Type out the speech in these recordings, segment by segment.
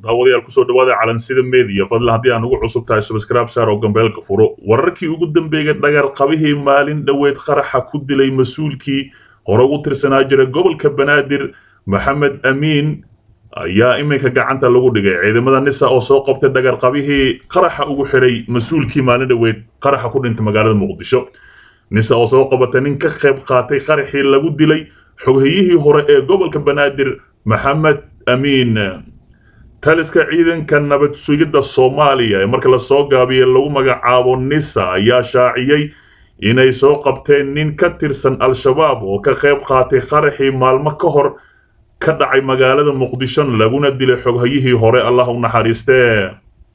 daawadayaal kusoo dhawaada calansida media fadlan haddii aan ugu cusub tahay subscribe saar oo gambeelka furo wararkii ugu dambeeyay dhagar qabihii maalin dhoweed qaraxa ku dilay mas-uulkii hore ugu tirsanaa jira gobolka banaadir maxamed amiin ayaa iminka gacanta lagu dhigay ciidamada nisa oo soo qabtay dhagar qabihii qaraxa ugu xiray mas-uulkii maalin dhoweed qaraxa ku dhintay magaalada muqdisho nisa oo soo qabatay nin ka qayb qaatay qaraxii lagu dilay xoghayihii hore ee gobolka banaadir maxamed amiin taliska ciidanka nabad sugidda soomaaliya ee marka lasoo gaabiye lagu magacaabo nisa ayaa shaaciyey inay soo qabteen nin ka tirsan al-shabaab oo ka qayb qaatay qaraxii maalmo ka hor ka dhacay magaalada muqdisho laguna dilay xoghayihii hore allah u naxariistee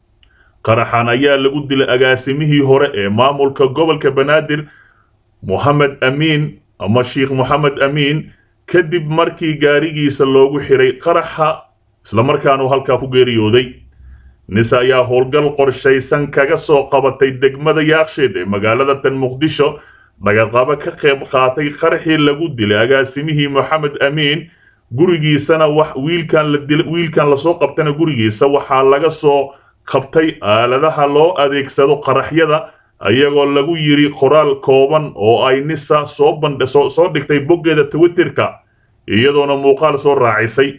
qaraxan ayaa lagu dilay agaasimihii hore ee maamulka gobolka banaadir moxamed amiin ama sheikh moxamed amiin kadib markii gaarigiisa loogu xiray qaraxa islamarkaana uu halkaa ku geeriyooday nisa ayaa howlgal qorshaysan kaga soo qabatay degmada yaaksheed ee magaalada tan muqdisho dhagaqabo ka qayb qaatay qaraxii lagu dilay agaasimihii moxamed amiin gurigiisana wax wiilkan la dil wiilkan lasoo qabtana gurigiisa waxaa laga soo qabtay aaladaha loo adeegsado qaraxyada iyagoo lagu yiri qoraal kooban oo ay nisa soo bandh soo dhigtay boggeeda twitterka iyadoona muuqaal soo raacisay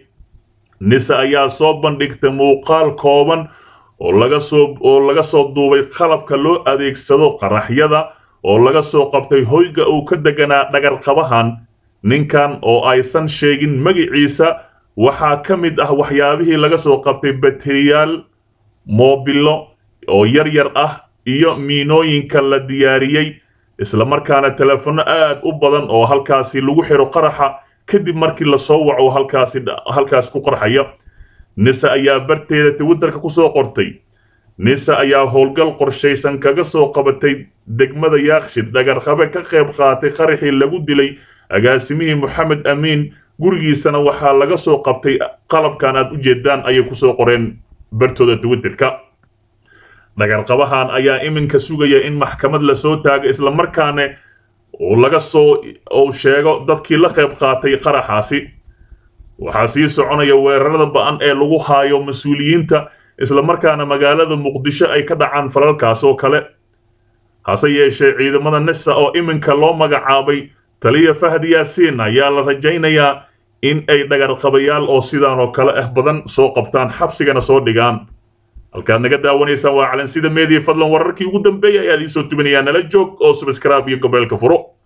nisa ayaa soo bandhigtay muuqaal kooban oo laga soo oo laga soo duubay qalabka loo adeegsado qaraxyada oo laga soo qabtay hoyga uu ka deganaa dhagarqabahan ninkan oo aysan sheegin magiciisa waxaa ka mid ah waxyaabihii laga soo qabtay bateriyaal moobilo oo yar yar ah iyo miinooyinka la diyaariyey islamarkaana telefono aad u badan oo halkaasi lagu xiro qaraxa kadib markii lasoo waco halkaasi halkaas ku qarxaya nisa ayaa barteeda twitterka kusoo qortay nisa ayaa howlgal qorshaysan kaga soo qabatay degmada yaakshid dhagarqabe ka qayb qaatay qaraxii lagu dilay agaasimihii moxamed amiin gurigiisana waxaa laga soo qabtay qalabkan aad u jeedaan ayay kusoo qoreen bartooda twitterka dhagarqabahan ayaa iminka sugaya in maxkamad lasoo taago islamarkaana uu laga soo uu sheego dadkii la qayb qaatay qaraxaasi waxaa sii soconaya weerarada ba-an ee lagu haayo mas-uuliyiinta islamarkaana magaalada muqdisho ay ka dhacaan falalkaas oo kale hase yeeshee ciidamada nisa oo iminka loo magacaabay taliya fahad yaasiin ayaa la rajaynayaa in ay dhagarqabayaal oo sidaan oo kale ah badan soo qabtaan xabsigana soo dhigaan halkaad naga daawanaysaan waa calansida media fadlan wararkii ugu dambeeyay ayaad iisoo tubinayaa nala joog oo subscribe iyo gobeelka furo